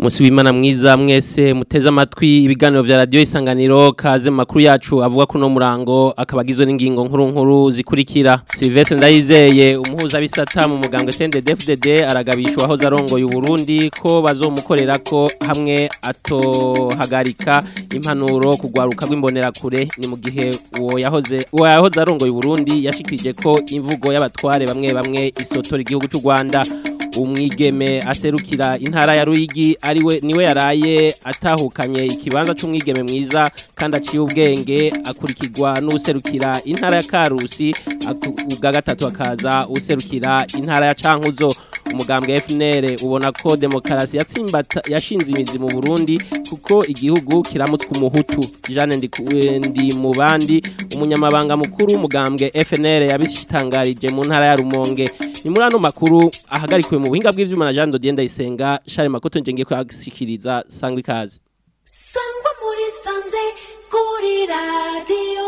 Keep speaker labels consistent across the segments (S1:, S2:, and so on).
S1: Musi w'Imana mwiza mwese muteze amatwi ibiganiro vya radio isanganiro kaze mu makuru yacu avuga kuno murango akabagizwe n'ingingo nkuru nkuru zikurikira Sylvestre Ndayizeye umuhuza bisata mu mugambwe CNDD-FDD aragabishwa aho zarongoye Burundi ko bazomukorera ko hamwe atohagarika impanuro kugwaruka rw'imbonera kure ni mu gihe uwo yahoze uwo yahoze arongoye Burundi yashikirije ko imvugo y'abatware bamwe bamwe isotora igihugu cy'u Rwanda umwigeme aserukira intara ya Ruyigi ariwe niwe yaraye atahukanye ikibanza c'umwigeme mwiza kandi aciye ubwenge akurikirwa n'userukira intara ya Karusi ubwa gatatu akaza userukira intara ya Cankuzo umugambwe FNL ubona ko demokarasi yatsimbata yashinze imizi mu Burundi kuko igihugu kiramutswe umuhutu Jeanne ndi mu bandi umunyamabanga mukuru umugambwe FNL yabishitangarije mu ntara ya Rumonge ni muri ano makuru ahagarikiwe mu buhinga bw'ivyuma na Jean Dodier Ndayisenga Charles Makoto ngiye kwashikiriza sangwa ikaze
S2: sangwa muri sanze kuri radio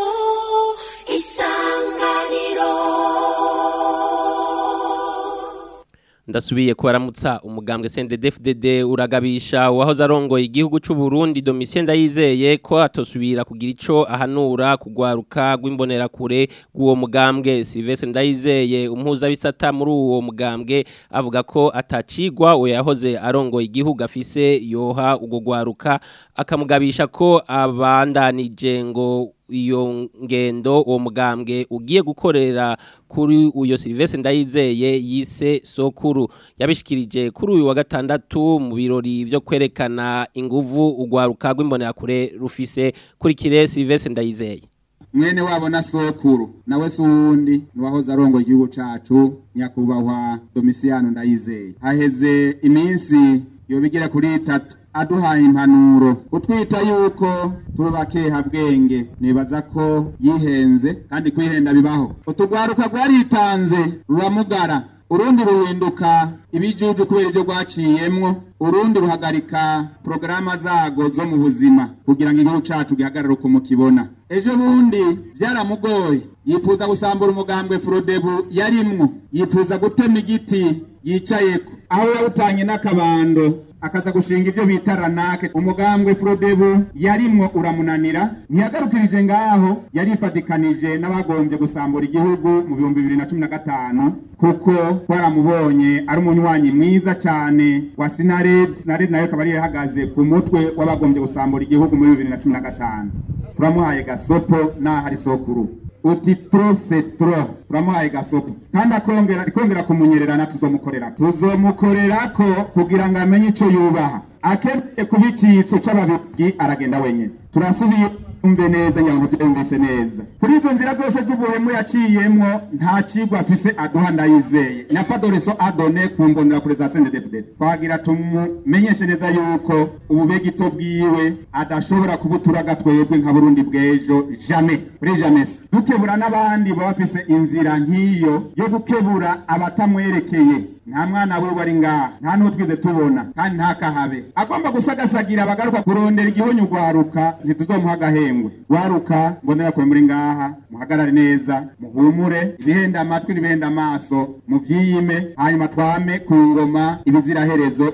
S2: isanganiro
S1: ndasubiye kubaramutsa umugambwe CNDD-FDD uragabisha wahoze arongoye igihugu cy'u Burundi Domitien Ndayizeye ko atosubira kugira ico ahanura kugwaruka rw'imbonera kure rw'uwo mugambwe Sylvestre Ndayizeye umuhuza bisata muri uwo mugambwe avuga ko atacigwa uwo yahoze arongoye igihugu afise yoha ugo gwaruka akamugabisha ko abandanije ngo iyo ngendo uwo mugambwe ugiye gukorera kuri uyo Sylvestre Ndayizeye yise sokuru yabishikirije kuri uyu wa gatandatu mu birori byo kwerekana inguvu ugwaruka rw'imbonera kure rufise kuri kire Sylvestre Ndayizeye
S3: mwene wabo na sokuru nawe suwundi niwahoze arongoye igihugu cacu nyakubahwa Domisiano Ndayizeye haheze iminsi yobigira kuri itatu aduhaye impanuro utwita yuko tubakeha bwenge nibaza ko yihenze kandi kwihenda bibaho utugwaruka rwaritanze ruramugara urundi ruhinduka ibijuju kubera ibyo rwaciyemwo urundi ruhagarika porogaramu zago zo mu buzima kugira ngo igihugu cacu gihagarare uko mukibona ejo bundi byaramugoye yifuza gusambura umugambwe furodebu yarimwo yifuza gutema igiti yicayeko aho yawutanye n'akabando akaza gushinga ibyo bita ranake umugambwe Frodebu yarimwo uramunanira ntiyagarukirije ngaho yarifatikanije n'abagombye gusambura igihugu mu bihumbi bibiri na cumi na gatanu kuko twaramubonye ari umunywanyi mwiza cyane wa sinared sinared nayo ikaba yari ihagaze ku mutwe w'abagombye gusambura igihugu muri bibiri na cumi na gatanu turamuhaye gasopo n'aho ari sokuru uti tro se tro turamuhaye gasopo kandi akongera ikongera kumunyererana tuzomukorera tuzomukorerako kugira ngo amenye ico yubaha akeneye kuba icitso c'ababirigi aragenda wenyene turasubiye umve neza ngira ngo tuyumvise neza kuri izo nzira zose z'ubuhemu yaciyemwo nta cigwa afise aduha ndayizeye na padoreso adone ku mbonera kure za CNDD-FDD twagira tumumenyeshe neza yuko ububegito bwiwe adashobora kubuturaga twebwe nka Burundi bw'ejo jamais kuri jamais dukebura n'abandi baba bafise inzira nk'iyo yo gukebura abatamwerekeye nta mwana we wari ngaha nta n'uwo twize tubona kandi nta kahabe agomba gusagasagira abagaruka kurondera igihonyo ugwaruka ntituzomuha agahengwe gwaruka mbonera kure muri ngaha muhagarare neza muhumure ibihenda amatwi n'ibihenda amaso muvyiyime hanyuma twame ku ngoma ibiziraherezo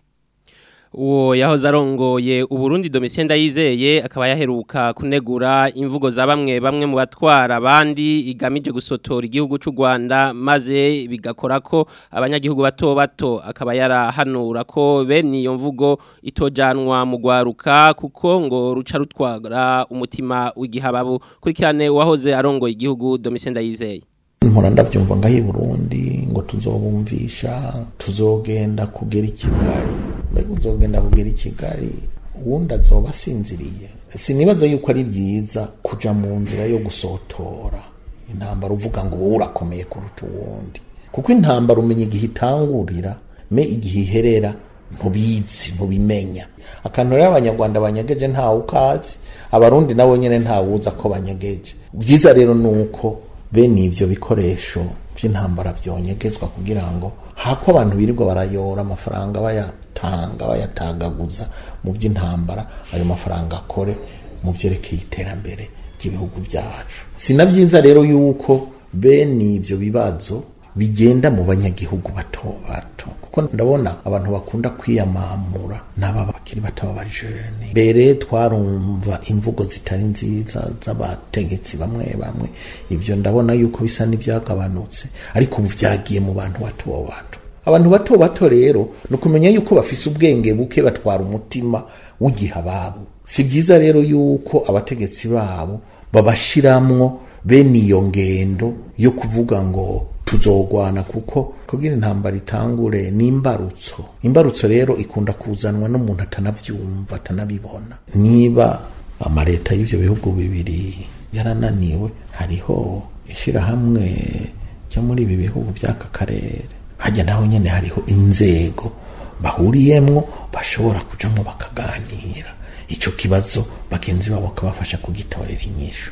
S1: uwo yahoze arongoye uburundi Domitien Ndayizeye akaba yaheruka kunegura imvugo za bamwe bamwe mu batwara abandi igamije gusotora igihugu cy'u Rwanda maze bigakora ko abanyagihugu bato bato akaba yarahanura ko bene iyo mvugo itojanwa mu gwaruka kuko ngo ruca rutwara umutima w'igihababu kurikirane uwahoze arongoye igihugu Domitien Ndayizeye
S4: mpora ndabyumva ngaho i burundi ngo tuzobumvisha tuzogenda kugera i kigali mbega uzogenda kugera i kigali uwundi azoba asinziriye sinibaza yuko ari byiza kuja mu nzira yo gusotora intambara uvuga ngo wowe urakomeye kuruta uwundi kuko intambara umenya igihe itangurira me igihe iherera ntubizi ntubimenya akantu rero abanyarwanda banyegeje ntawe ukazi abarundi nabo nyene ntawuza ko banyegeje byiza rero ni uko bene ivyo bikoresho vy'intambara vyonyegezwa kugira ngo hako abantu birirwa barayora amafaranga bayatanga bayatagaguza mu by'intambara ayo mafaranga akore mu vyerekeye iterambere ry'ibihugu vyacu sinavyiza rero yuko bene ivyo bibazo bigenda mu banyagihugu bato bato kuko ndabona abantu bakunda kwiyamamura n'aba bakiri bato b'abajene mbere twarumva imvugo zitari nziza z'abategetsi bamwe bamwe ibyo ndabona yuko bisa n'ibyagabanutse ariko ubu byagiye mu bantu bato bato abantu bato bato rero ni ukumenya yuko bafise ubwenge buke batwara umutima w'igihe ababo si byiza rero yuko abategetsi babo babashiramwo bene iyo ngendo yo kuvuga ngo tuzogwana kuko kugira intambara itangure ni imbarutso imbarutso rero ikunda kuzanwa n'umuntu atanavyumva atanabibona niba amaleta y'ivyo bihugu bibiri yarananiwe hariho ishirahamwe ryo muri ibi bihugu by'aka karere hajya naho nyene hariho inzego bahuriyemwo bashobora kujamwo bakaganira ico kibazo bagenzi babo bakabafasha kugitorera inyishu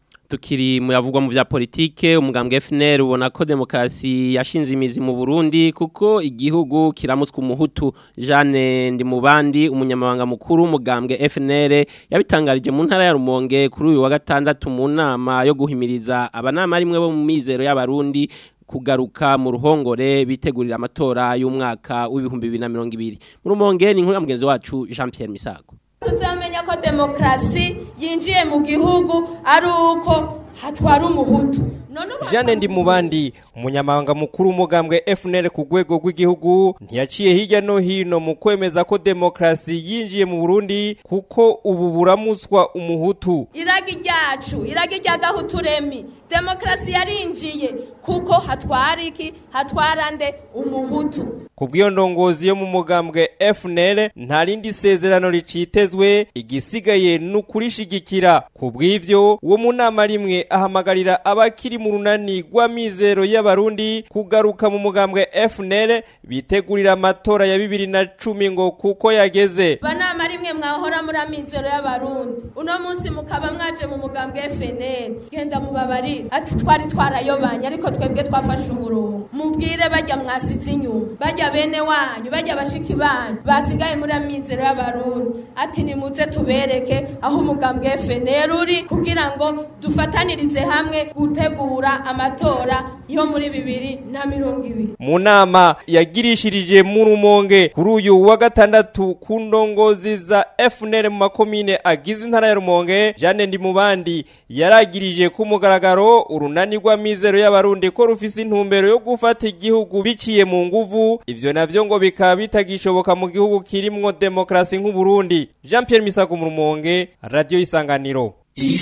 S1: tukiri muyavugwa mu vya politike umugambwe FNL ubona ko demokrasi yashinze imizi mu Burundi kuko igihugu kiramutswe umuhutu Jeanne Ndimubandi umunyamabanga mukuru umugambwe FNL yabitangarije mu ntara ya Rumonge kuri uyu wa gatandatu mu nama yo guhimiriza abanama rimwe bo mu mizero y'abarundi kugaruka mu ruhongore bitegurira amatora y'umwaka w'ibihumbi bibiri na mirongo ibiri mu Rumonge ni inkuru ya mugenzi wacu Jean Pierre Misago
S5: tuzamenya ko demokarasi yinjiye mu gihugu ari uko hatwara umuhutu none ubu
S6: Jeanne Ndimubandi umunyamabanga mukuru umugambwe FNL ku rwego rw'igihugu ntiyaciye hirya no hino mu kwemeza ko demokarasi yinjiye mu Burundi kuko ubu buramuswa umuhutu
S5: iragi ryacu iragi rya gahuturemi demokarasi yarinjiye kuko hatwara iki hatwara nde umuhutu
S6: kubw'iyo ndongozi yo mu mugambwe FNL nta rindi sezerano ricitezwe igisigaye ni ukurishigikira kubw'ivyo uwo mu nama rimwe ahamagarira abakiri mu runani rw'amizero y'abarundi kugaruka mu mugambwe FNL bitegurira amatora ya bibiri na cumi ngo kuko yageze
S5: banama rimwe mwahora muri amizero y'abarundi uno munsi mukaba mwaje mu mugambwe FNL genda mubabarire ati twari twarayobanye ariko twebwe twafashe umurongo mubwire bajya mwasize inyuma bajya bene wanyu bajya bashiki banyu basigaye muri amizero y'abarundi ati nimuze tubereke aho umugambwe FNL uri kugira ngo dufatanirize hamwe gutegura amatora yo muri bibiri na mirongo ibiri
S6: mu nama yagirishirije mu rumonge kuri uyu wa gatandatu ku ndongozi za FNL mu makomine agize intara ya Rumonge Jeanne Ndimubandi yaragirije ku mugaragaro urunani rw'amizero y'abarundi ko rufise intumbero yo gufata igihugu biciye mu nguvu ivyo navyo ngo bikaba bitagishoboka mu gihugu kirimwo demokrasi nk'u Burundi Jean Pierre Misago mu Rumonge Radio Isanganiro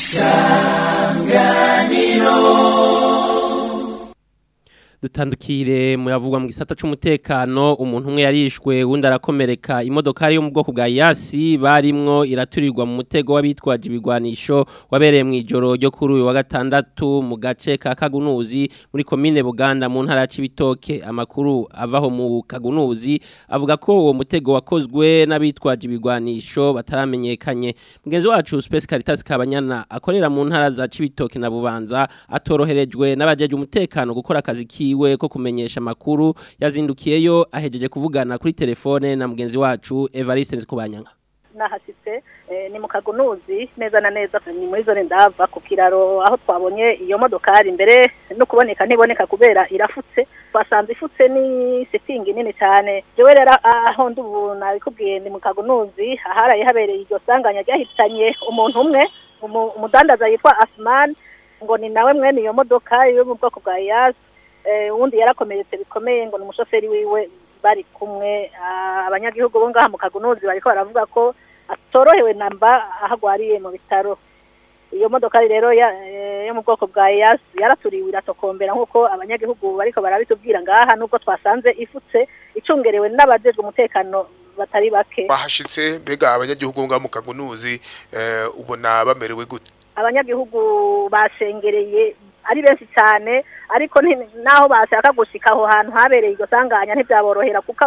S1: dutandukire muyavugwa mu gisata c'umutekano umuntu umwe yarishwe wundi arakomereka imodokari yo mu bwoko bwa yasi barimwo iraturirwa mu mutego w'abitwaje ibigwanisho wabereye mu ijoro ryo kuri uyu wa gatandatu mu gace ka Kagunuzi muri komine Buganda mu ntara ya Cibitoke amakuru avaho mu Kagunuzi avuga ko uwo mutego wakozwe n'abitwaje ibigwanisho bataramenyekanye mugenzi wacu Space Caritas Kabanyana akorera mu ntara za Cibitoke na Bubanza atoroherejwe n'abajeje umutekano gukora akazi kiwe ko kumenyesha makuru yazindukiyeyo ahejeje kuvugana kuri telefone na mugenzi wacu Evariste Nzikubanyanga
S7: nahasitse ni mu kagunuzi neza na neza ni muri zone ndava ku kiraro aho twabonye iyo modokari mbere no kuboneka ntiboneka kubera irafutse twasanze ifutse ni sitingi nini cyane jewe rero aho ndi ubu nabikubwiye ni mu kagunuzi aharaye habereye iryo sanganya ryahitanye umuntu umwe umudandaza yitwa Asman ngo ni nawe mwene iyo modoka yo mu bwoko bwa yasi uwundi yarakomeretse bikomeye ngo ni umushoferi wiwe bari kumwe abanyagihugu bo ngaha mu kagunuzi bariko baravuga ko atorohewe namba aho agwariye mu bitaro iyo modoka rero yo mu bwoko bwa yasi yaraturiwe iratokombera nk'uko abanyagihugu bariko barabitubwira ngaha nubwo twasanze ifutse icungerewe n'abajejwe umutekano batari bake
S8: bahashitse mbega abanyagihugu ngaha mu kagunuzi ubona bamerewe gute
S7: abanyagihugu bashengereye ari benshi cyane ariko naho bashaka gushika aho hantu habereye iryo sanganya ntibyaborohera kuko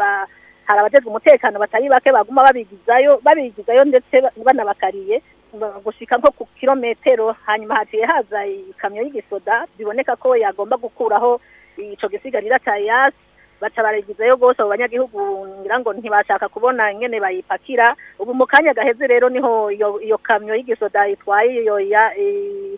S7: hari abajejwe umutekano batari bake baguma babigizayo babigizayo ndetse banabakariye gushika nko ku kilometero hanyuma haciye haza ikamyo y'igisoda biboneka ko yagomba gukuraho ico gisigarira ca yasi baca baragizayo rwose abo banyagihugu ngira ngo ntibashaka kubona ingene bayipakira ubu mu kanya gaheze rero niho iyo kamyo y'igisoda itwaye iyo ya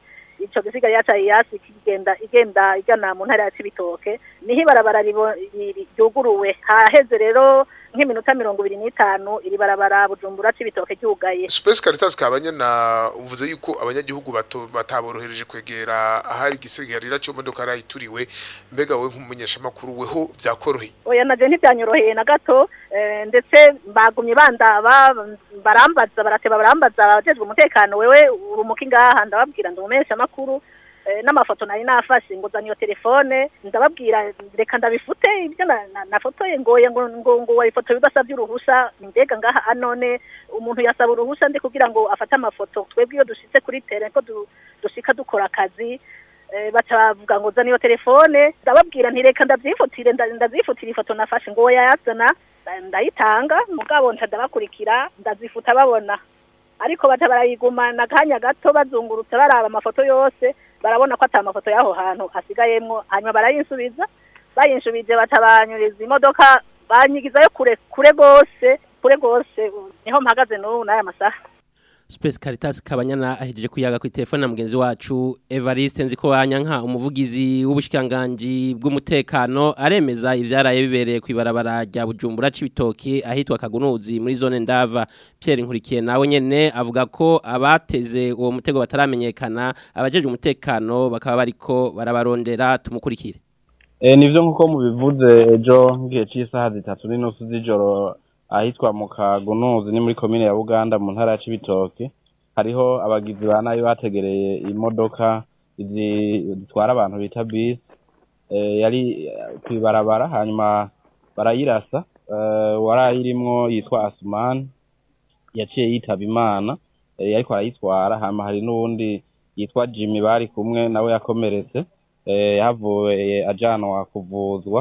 S7: ico gisiga yaca iyasi kigenda igenda igana mu ntara ya Cibitoke niho ibarabara ribo- ri- ri- ryuguruwe haheze rero nk'iminota mirongo ibiri n'itanu iri barabara Bujumbura Cibitoke ryugaye
S8: Space Caritas kabanyana uvuze yuko abanyagihugu bato bataborohereje kwegera ahari igisigarira cyo modoka rayituriwe mbega we nk'umumenyesha makuru weho vyakoroheye
S7: oya naje ntibyanyoroheye na gato eh, ndetse bagumye bandaba barambaza barateba barambaza abajejwe umutekano wewe urumuka ingaha ndababwira ndumumenyesha makuru eh, n'amafoto nari nafashe ngo zana iyo telefone ndababwira reka ndabifute ibyo na- na- nafotoye ngoye ngo ngo ngo wayifoto bidasabye uruhusha mbega ngaha anone umuntu yasaba uruhusha ndi kugira ngo afate amafoto twebwe iyo dushitse kuri tere ko du- dushika dukora akazi eh, baca bavuga ngo zana iyo telefone ndababwira nti reka ndavyifutire nda- ndazifutira ifoto nafashe ngo yayazana nda- ndayitanga mugabo nca ndabakurikira ndazifuta babona ariko baca barayigumana akanya gato bazungurutse baraba amafoto yose barabona ko ata mafoto y'aho hantu asigayemwo hanyuma barayinsubiza bayinshubije baca banyuriza imodoka banyigizayo kure kure gose kure gose niho mpagaze n'ubu n'aya masaha
S1: Space Caritas kabanyana ahejeje kuyaga ku telefone na mugenzi wacu Evariste nziko wanyanka umuvugizi w'ubushikanganje bw'umutekano aremeza ivyaraye bibereye ku ibarabara rya Bujumbura cibitoki ahitwa Kagunuzi muri zone ndava Pierre Nkurikiye nawe nyene avuga ko abateze uwo mutego bataramenyekana abajeje umutekano bakaba bariko barabarondera tumukurikire
S9: E, nivyo nkuko mubivuze ejo ngiye c'isaha zitatu n'inusu z'ijoro ahitwa mu Kagunuzi ni muri komine ya Buganda mu ntara ya Cibitoke hariho abagizi ba nabi bategereye imodoka izi zitwara abantu bita bisi e, yari kwibarabara hanyuma barayirasa e, warayirimwo yitwa Asman yaciye yitaba Imana e, yariko arayitwara hama hari n'uwundi yitwa Jimmy bari kumwe nawe yakomeretse eh, yavuye ajanwa kuvuzwa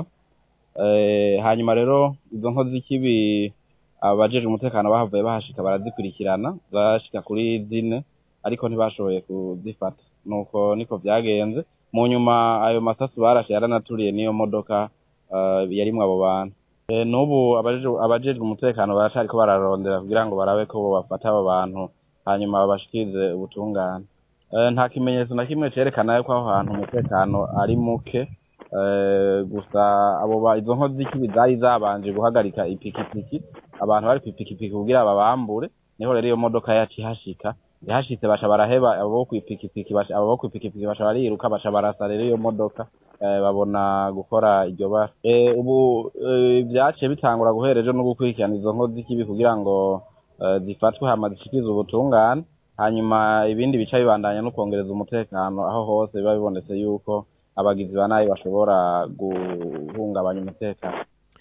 S9: eh, hanyuma rero izo nkozi z'ikibi abajeje umutekano bahavuye bahashika barazikurikirana zashika kuri zine ariko ntibashoboye kuzifata nuko niko vyagenze mu nyuma ayo masasu barashe yaranaturiye n'iyo modoka uh, yarimwo abo bantu e, n'ubu abajeje- abajejwe umutekano baracariko bararondera kugira ngo barabe ko bobafata abo bantu hanyuma babashikirize ubutungane Eh, nta kimenyetso na kimwe cerekana yuko aho hantu umutekano ari muke eh, gusa abo ba izo nkozi z'ikibi zari zabanje guhagarika ipikipiki abantu bari kw'ipikipiki kugira babambure niho rero iyo modoka yaci ihashika ihashitse baca baraheba abo bo kw'ipikipiki baca- abo bo kw'ipikipiki baca bariruka baca barasa rero iyo modoka eh, babona gukora iryo bara Eh, ubu eh, vyaciye bitangura guhera ejo no gukurikirana izo nkozi z'ikibi kugira ngo eh, zifatwe hama zishikirizwe ubutungane hanyuma ibindi bica bibandanya no kongereza umutekano aho hose biba bibonetse yuko abagizi ba nabi bashobora guhungabanya umutekano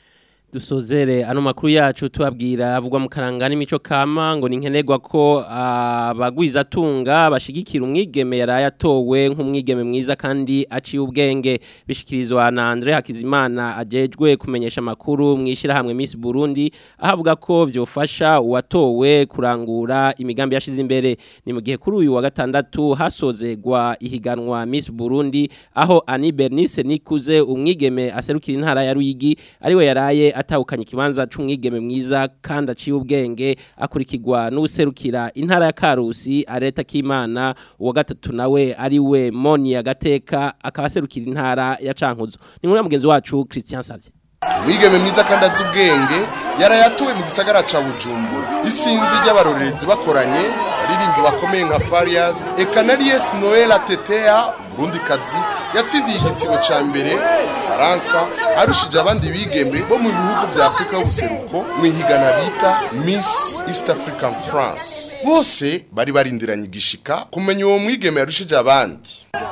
S1: dusozere ano makuru yacu tubabwira avugwa mu karanga n'imico kama ngo ni nkenerwa ko abagwiza tunga bashigikira umwigeme yaraye atowe nk'umwigeme mwiza kandi aciye ubwenge bishikirizwa na Andre Hakizimana ajejwe kumenyesha makuru mwishira hamwe Miss Burundi ahavuga ko vyofasha uwatowe kurangura imigambi yashize imbere ni mu gihe kuri uyu wa gatandatu hasozegwa ihiganwa Miss Burundi aho Ani Bernice Nikuze umwigeme aserukira intara ya Ruyigi ariwe yaraye atahukanye ikibanza c'umwigeme mwiza kandi aciye ubwenge akurikirwa n'userukira intara ya Karusi areta k'Imana uwa gatatu nawe ariwe Moni ya Gateka akaba aserukira intara ya Cankuzo ni muri mugenzi wacu Christian Savye
S10: umwigeme mwiza kandi azi ubwenge yarayatuwe mu gisagara ca bujumbura isinzi ry'abarorerezi bakoranye abaririmbyi bakomeye nka farias eka na ries noel atetea umurundikazi yatsindiye igitsino ca mbere faransa arushije abandi bigembe bo mu bihugu vya afurika y'ubuseruko mu ihigana bita miss east african france bose bari barindiranye igishika kumenya uwo mwigeme yarushije abandi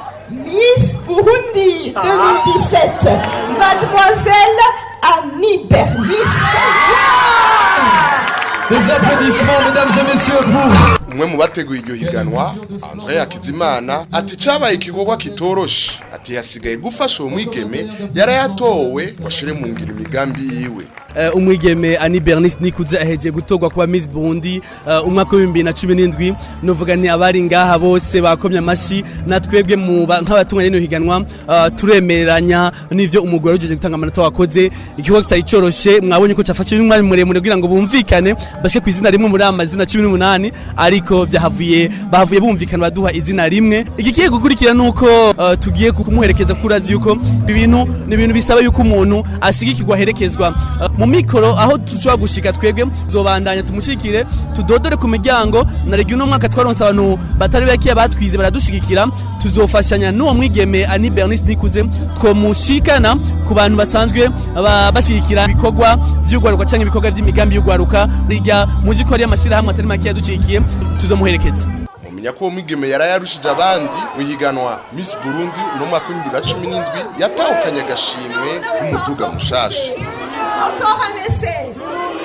S11: Miss Burundi 2017, Mademoiselle Annie Bernice.
S12: Des applaudissements, mesdames et messieurs, pour.
S10: umwe mu bateguye iryo higanwa André Hakizimana ati cabaye igikorwa kitoroshe ati hasigaye gufasha uwo mwigeme yarayatowe ngo ashire mu ngiro imigambi yiwe
S13: eh, umwigeme Ani Bernice Nikuze aheje gutorwa kuba Miss Burundi eh, umwaka wa 2017 novuga ni abari ngaha bose bakomye amashi natwebwe mu ba- nk'abatunganya rino higanwa eh, turemeranya n'ivyo umugwi warujeje gutanga amanota wakoze igikorwa kitari coroshe mwabonye ko cafashe umwanya muremure kugira ngo bumvikane bashike ku izina rimwe muri amazina 18 ariko vyahavuye bahavuye bumvikana baduha izina rimwe igikiye gukurikira nuko eh, tugiye kumuherekeza kuko urazi yuko ibintu ni ibintu bisaba yuko umuntu asigikirwa aherekezwa Eh, mu mikoro aho dushobora gushika twebwe tuzobandanya tumushikire tudodore ku miryango na regi uno mwaka twaronse abantu batari bakiya batwize baradushigikira tuzofashanya n'uwo mwigeme Ani Bernice Nikuze twomushikana ku bantu basanzwe ba- bashigikira ibikorwa vy'ugwaruka canke ibikorwa vy'imigambi y'ugwaruka rirya muzi ko ari amashirahamwe atari make yadushigikiye tuzomuherekeza
S10: mumenya ko uwo mwigeme yari yarushije abandi mu higanwa Miss Burundi uno mwaka w'ibihumbi bibiri na cumi n'indwi yatahukanye agashimwe k'umuduga mushasha
S11: Encore un essai.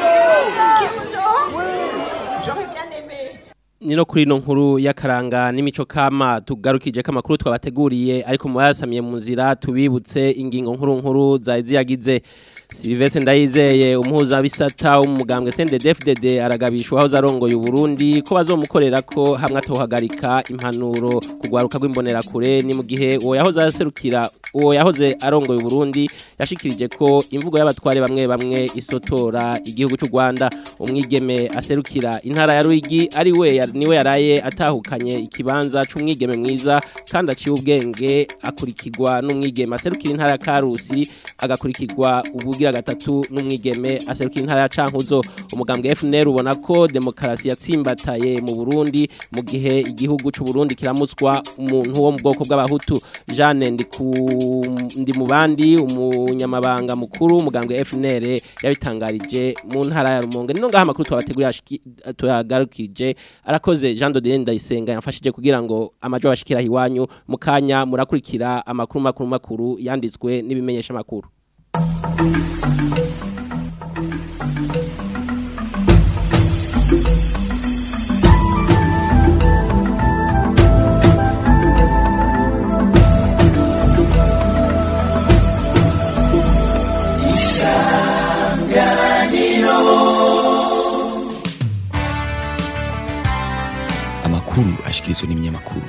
S11: Kimundo J'aurais bien aimé.
S1: ni no kuri ino nkuru y'akaranga n'imico kama tugarukije ko amakuru twabateguriye ariko mu bayasamiye mu nzira tubibutse ingingo nkuru nkuru zari ziyagize Sylvestre Ndayizeye umuhuza bisata umugambwe CNDD-FDD aragabishwa aho zarongoye Burundi ko bazomukorera ko hamwe atohagarika impanuro kugwaruka rw'imbonera kure ni mu gihe uwo yahoze aserukira uwo yahoze arongoye Burundi yashikirije ko imvugo y'abatware bamwe bamwe isotora igihugu cy'u Rwanda umwigeme aserukira intara ya Ruyigi ari we yar- niwe yaraye atahukanye ikibanza c'umwigeme mwiza kandi aciye ubwenge akurikirwa n'umwigeme aserukira intara ya Karusi agakurikirwa ubugira gatatu n'umwigeme aserukira intara ya Cankuzo umugambwe FNL ubona ko demokarasi yatsimbataye mu Burundi mu gihe igihugu c'u Burundi kiramutswa umuntu wo mu bwoko bw'abahutu Jeanne ndiku ndi mu bandi umunyamabanga mukuru umugambwe FNL yabitangarije mu ntara ya Rumonge nino ngaha makuru twabategurira tuyagarukije arakoze Jean de Dieu Ndayisenga yamfashije kugira ngo amajo bashikira hiwanyu mukanya murakurikira amakuru makuru makuru yanditswe n'ibimenyesha makuru
S14: amakuru ashikirizwa n'ibinyamakuru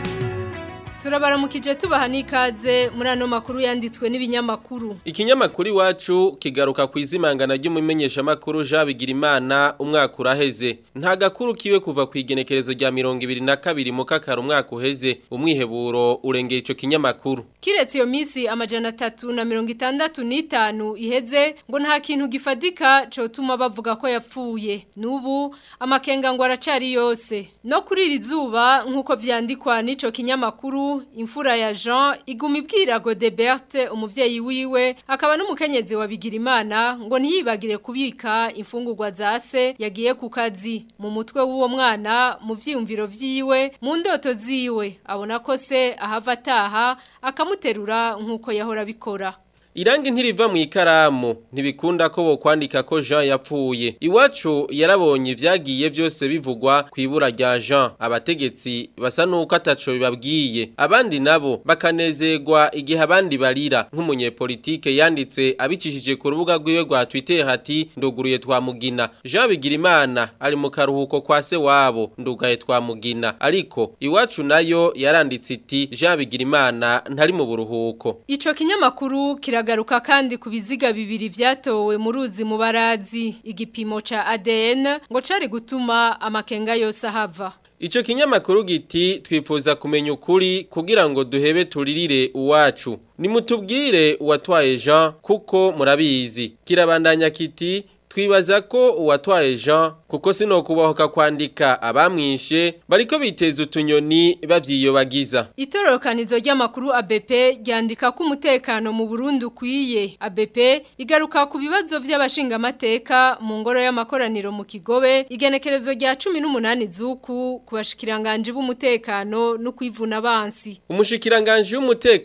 S15: turabaramukije tubaha n'ikaze muri ano makuru yanditswe n'ibinyamakuru
S16: Ikinyamakuru iwacu kigaruka ku izimangana ry'umumenyeshamakuru Jean Bigirimana umwaka uraheze. Nta gakuru kiwe kuva ku igenekerezo rya mirongo ibiri na kabiri mu kakaro umwaka uheze. Umwiheburo urengera ico kinyamakuru.
S15: kiretse iyo minsi amajana atatu na mirongo itandatu n'itanu iheze ngo nta kintu gifatika cotuma bavuga ko yapfuye n'ubu amakenga ngo aracari yose no kuri iri zuba nk'uko vyandikwa n'ico kinyamakuru imfura ya Jean iguma ibwira Godeberte umuvyeyi wiwe akaba n'umukenyezi wa Bigirimana ngo ntiyibagire kubika imfungurwa za se yagiye ku kazi mu mutwe w'uwo mwana mu vyiyumviro vyiwe mu ndoto ziwe abona ko se ahava ataha akamuterura nk'uko yahora abikora
S16: Irangi ntiriva mu ikaramu ntibikunda ko bokwandika ko Jean yapfuye. Iwacu yarabonye ivyagiye byose bivugwa ku ibura rya Jean. Abategetsi basa nuko ataco bibabwiye. Abandi nabo bakanezerwa igihe abandi barira. Nk'umunyepolitike yanditse abicishije ku rubuga rwiwe rwa Twitter hati nduguruye twamugina. Jean Bigirimana ari mu karuhuko kwa se wabo ndugaye twamugina. Ariko iwacu nayo yaranditse iti Jean Bigirimana ntari mu buruhuko.
S15: Ico kinyamakuru kiragaruka kandi ku biziga bibiri vyatowe mu ruzi mu barazi igipimo ca ADN ngo cari gutuma amakenga yose ahava.
S16: Ico kinyamakuru giti twifuza kumenya ukuri kugira ngo duhebe turirire uwacu. Nimutubwire uwatwaye Jean kuko murabizi. Kirabandanya kiti twibaza ko uwatwaye Jean kuko sino kubahoka kwandika abamwishe bariko biteza utunyoni bavyiyobagiza.
S15: Itororokanizo ry'amakuru ABP ryandika ko umutekano mu Burundi ukwiye. ABP igaruka ku bibazo by'abashingamateka mu ngoro y'amakoraniro mu Kigobe igenekerezo rya 18 zuku kubashikiranganje b'umutekano no kwivuna abansi.
S16: Umushikiranganje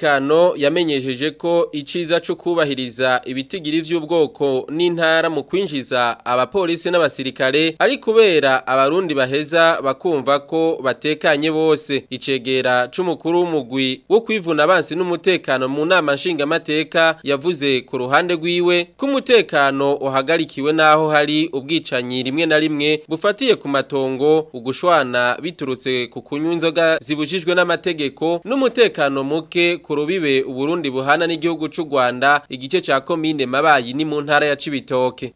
S16: w'umutekano yamenyesheje ko iciza cyo kubahiriza ibitigiri vy'ubwoko n'intara mu kwinjira kwinjiza abapolisi n'abasirikare ari kubera abarundi baheza bakumva ko batekanye bose icegera c'umukuru w'umugwi wo kwivuna abansi n'umutekano mu nama nshingamateka yavuze ku ruhande rwiwe ko umutekano uhagarikiwe n'aho hari ubwicanyi rimwe na rimwe bufatiye ku matongo ugushwana biturutse ku kunywa inzoga zibujijwe n'amategeko n'umutekano muke ku rubibe uburundi buhana n'igihugu c'u Rwanda igice ca komine mabayi ni mu ntara ya Cibitoke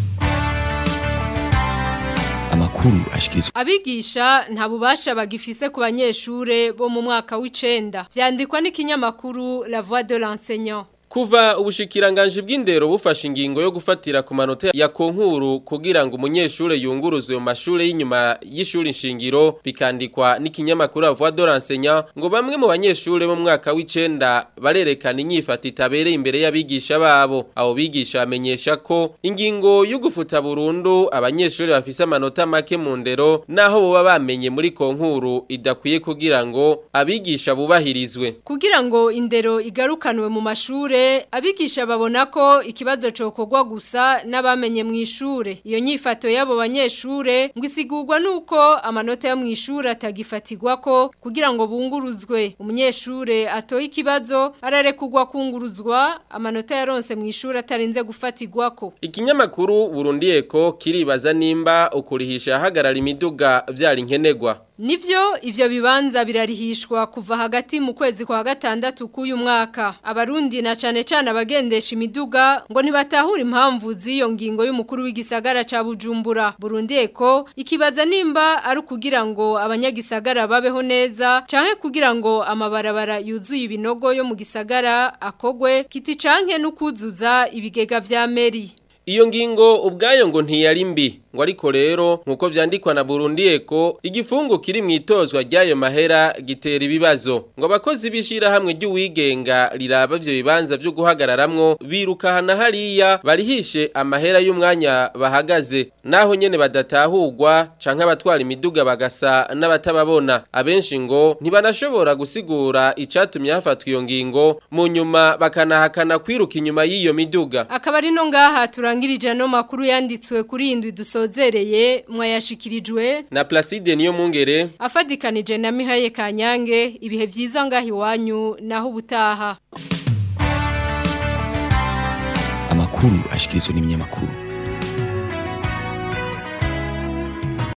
S14: amakuru ashikirizwa
S15: Abigisha nta bubasha bagifise ku banyeshure bo mu mwaka w'icenda. Vyandikwa n'ikinyamakuru La Voix de l'enseignant.
S16: Kuva ubushikiranganje bw'indero bufashe ingingo yo gufatira ku manota ya konkuru kugira ngo umunyeshure yunguruzwe mu mashure y'inyuma y'ishuri nshingiro bikandikwa n'ikinyamakuru La Voix de l'enseignant ngo bamwe mu banyeshure bo mu mwaka w'icenda barerekana inyifata itabereye imbere y'abigisha babo abo bigisha bamenyesha ko ingingo yo gufuta burundu abanyeshure bafise amanota make mu ndero naho boba bamenye muri konkuru idakwiye kugira ngo abigisha bubahirizwe
S15: Kugira ngo indero igarukanwe mu mashure abigisha babona ko ikibazo cokorwa gusa n'abamenye mu ishure iyo nyifato y'abo banyeshure ngo isigurwa nuko amanota yo mu ishure atagifatirwa ko kugira ngo bunguruzwe umunyeshure atoye ikibazo ararekugwa kunguruzwa amanota yaronse mu ishure atarinze gufatirwa ko
S16: Ikinyamakuru Burundi Eko kiribaza nimba ukurihisha ahagarara imiduga vyari nkenegwa.
S15: Nivyo ivyo bibanza birarihishwa kuva hagati mu kwezi kwa gatandatu k'uyu mwaka. Abarundi na cane cane abagendesha imiduga ngo ntibatahura impamvu z'iyo ngingo y'umukuru w'igisagara ca Bujumbura. Burundi Eko ikibaza nimba ari kugira ngo abanyagisagara babeho neza canke kugira ngo amabarabara yuzuye ibinogo yo mu gisagara akogwe kiti canke n'ukuzuza ibigega vya meri.
S16: Iyo ngingo ubwayo ngo ntiyari mbi ngo ariko rero nkuko vyandikwa na Burundi Eko igifungu kiri mwitozwa ryayo mahera gitera ibibazo ngo abakozi bishira hamwe ry'uwigenga riraba ivyo bibanza vyo guhagararamwo birukahana hariya barihishe amahera y'umwanya bahagaze naho nyene badatahurwa canke abatwara imiduga bagasa n'abatababona abenshi ngo ntibanashobora gusigura icatumye hafatwa iyo ngingo mu nyuma bakanahakana kwiruka inyuma y'iyo miduga
S15: Akaba ari no ngaha turangirije no makuru yanditswe kuri indwi dusozereye mwayashikirijwe
S16: na Placide niyo mungere
S15: afadikanije na Mihaye Kanyange ibihe vyiza ngahi wanyu naho ubutaha
S14: amakuru ashikirizwa n'ibinyamakuru